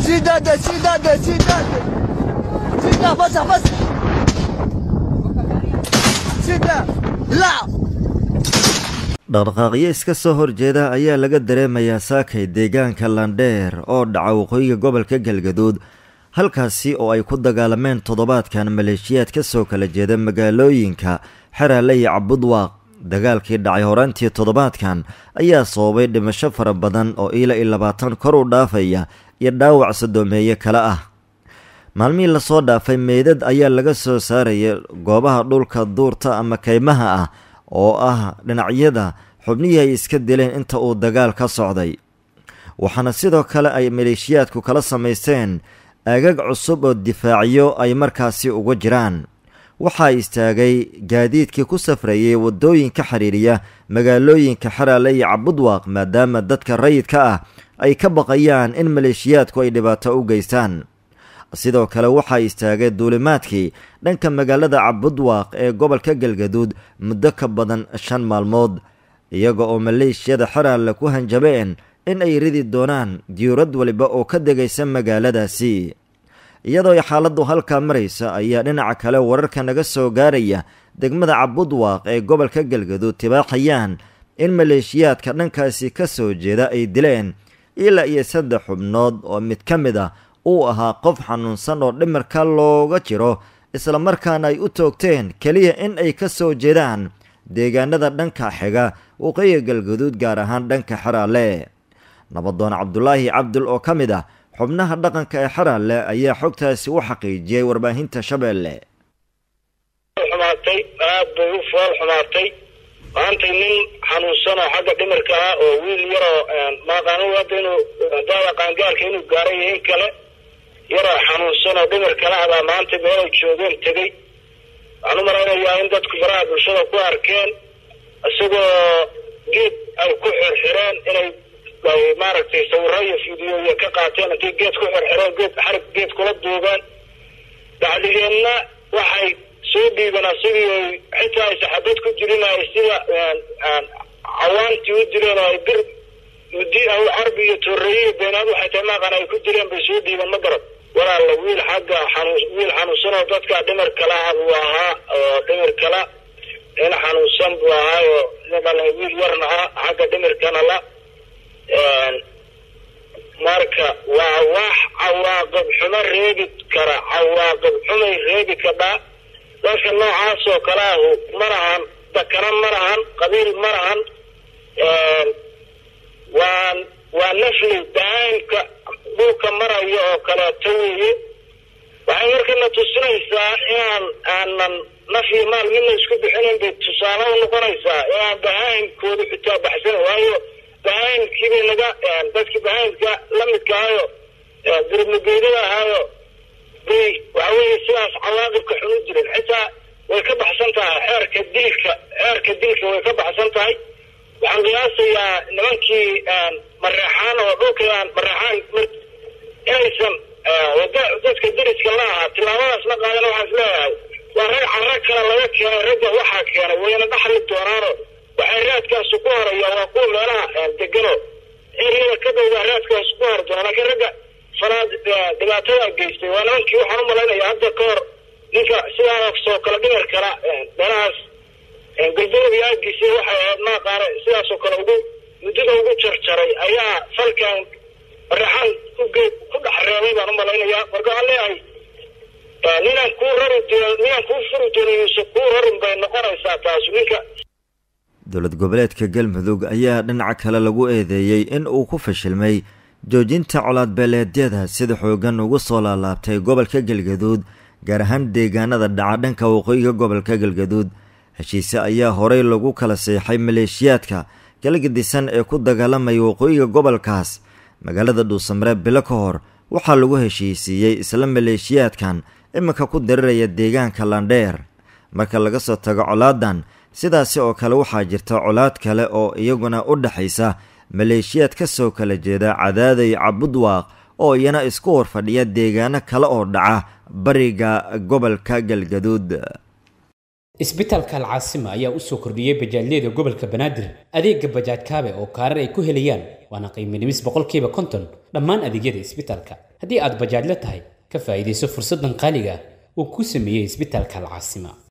Cidade, cidade, cidade. Cidade, passa, passa. Cidade, lá. dhaqdhaqaaqyo iska soo horjeeda ayaa laga dareemayaa saakay deegaanka landheer oo dhaca waqooyiga gobolka galgaduud halkaasi oo ay ku dagaalameen toddobaadkan maleeshiyaad ka soo kala jeeda magaalooyinka xeraale iyo cabudwaaq dagaalkii dhacay horaantii toddobaadkan ayaa sababay dhimasho fara badan oo ila iyo labaatan kor u dhaafaya iyo dhaawac sadoomeeye kale ah maalmihii lasoo dhaafay meydad ayaa laga soo saaraya goobaha dhulka duurta ama kaymaha ah oo ah dhinacyada xubnihii ay iska dileen inta uu dagaal ka socday waxaana sidoo kale ay maleeshiyaadku kala samaysteen aagag cusub oo difaacyo ay markaasi uga jiraan waxaa istaagay gaadiidkii ku safrayay waddooyinka xiriiriya magaalooyinka xeraale iyo cabudwaaq maadaama dadka rayidka ah ay ka baqayaan in maleeshiyaadku ay dhibaato u geystaan sidoo kale waxaa istaagay duulimaadkii dhanka magaalada cabudwaaq ee gobolka galgaduud muddo ka badan shan maalmood iyaga oo maleeshiyada xeraale ku hanjabeen in ay ridi doonaan diyuurad waliba oo ka degaysa magaaladaasi iyadoo ay xaaladdu halkaa maraysa ayaa dhinaca kale wararka naga soo gaaraya degmada cabudwaaq ee gobolka galgaduud tibaaxayaan in maleeshiyaadka dhankaasi ka soo jeeda ay dileen ilaa iyo saddex xubnood oo mid ka mid ah uu ahaa qof xanuunsan oo dhimirka looga jiro islamarkaana ay u toogteen keliya in ay ka soo jeedaan deegaanada dhanka xiga waqooyiga galgaduud gaar ahaan dhanka xeraale nabadoon cabdulaahi cabdul oo ka mid ah xubnaha dhaqanka ee xeraale ayaa xogtaasi u xaqiijiyey warbaahinta shabeelle xumaatay aad bay u fool xumaatay maantay nin xanuunsan oo xagga dhimirka ah oo wiil yaroo maaqaanu hadda inuu daada qaangaarka inuu gaaray iyo in kale yaroo xanuunsan oo dhimir kala abaa maanta meel ay joogeen tegey waxaan u malaynayaa in dadku faraha bulshada ku arkeen isagoo geed ay ku xirxireen inay ay maaragtay sawiro iyo fideoya ka qaateen intay geed ku xirxireen geed xarig geed kula duubeen bacdigeenna waxay soo dhiibeen asigii ay xitaa ay saxabad ku jirin ay sida cawaantii u dileen oo ay bir mudi carbi iyo tooreeye iyo beenaad waxay tahay maaqan ay ku dileen bay soo dhiibeen ma garad walaalla wiil xagga xanuun wiil xanuunsan oo dadka dhimir kala ah buu ahaa oo dhimir kala nin xanuunsan buu ahaa oo niman wiil yarna ah xagga dhimirkana la marka waa wax cawaaqib xumo reebi kara cawaaqib xumay reebi kadhaa dadka noocaas oo kale ahu ma lahan dakana ma lahan qabiil ma lahan waa waa nafli daaimka dhulka maraya oo kaleeto weeye waxay markana tusinaysaa inaan aanan nafyi maal midna isku bixinayn bay tusaale u noqonaysaa inaan bahaimkooda xitaa baxsan waayo bahaimkiibay naga dadkii bahaimka lamidka ahayo gurmageydada ahaayo bay waxa weeye sidaas cawaaqibka xun u jiren xitaa way ka baxsan tahay xeerka dilka xeerka dilka way ka baxsan tahay waxaan qiyaasayaa nimankii mareexaan oo dhulkaan mareexaan inaysan wada dadka deriska la ahaa tilaabadaas la qaadana waxaan isleeyahay waa rag carro kale laga keenay ragga waxaa keenay wayna dhaxli doonaano waxay raadkaasu ku horaya waa kuwa meelaha degano eriyada ka dowda raadkaasu ku hor doona laakiin ragga fanaad dhibaatada geystay waa nimankii waxaan u malaynaya hadda ka hor ninka sidaasoo kale dhimir kala meelahaas galbeed aagiisa waxay ahayd maaqaane sidaasoo kale ugu muddada ugu jarjaray ayaa falkan raxan kugeed ku dhex reebay baan u malaynayaa marka waxaan leeyahay ninaan kuu rari doon ninaan kuu furi doonin mise kuu rarin bay noqonaysaa taas ninka dowlad goboleedka galmudug ayaa dhinaca kale lagu eedeeyey in uu ku fashilmay joojinta colaadbeeleedyada sida xoogan ugu soo laalaabtay gobolka galgaduud gaar ahaan deegaanada dhaca dhanka waqooyiga gobolka galgaduud heshiise ayaa horey lagu kala seexay maleeshiyaadka kala gedisan ee ku dagaalamaya waqooyiga gobolkaas magaalada dhuusamare bilo ka hor waxaa lagu heshiisiiyey isla maleeshiyaadkan iminka ku dariraya deegaanka landheer marka laga soo tago colaadan sidaasi oo kale waxaa jirta colaad kale oo iyaguna u dhexaysa maleeshiyaad ka soo kala jeeda cadaaday cabudwaaq oo iyana isku horfadhiya deegaano kale oo dhaca bariga gobolka galgaduud isbitaalka alcaasima ayaa u soo kordhiyey bajaajyada gobolka banaadir adeega bajaaj kaabe oo kaarar ay ku helayaan waana qiimo dhimis boqolkiiba konton dhammaan adeegyada isbitaalka haddii aad bajaajla tahay ka faa'iidayso fursaddan qaaliga ah uu ku sameeyey isbitaalka alcaasima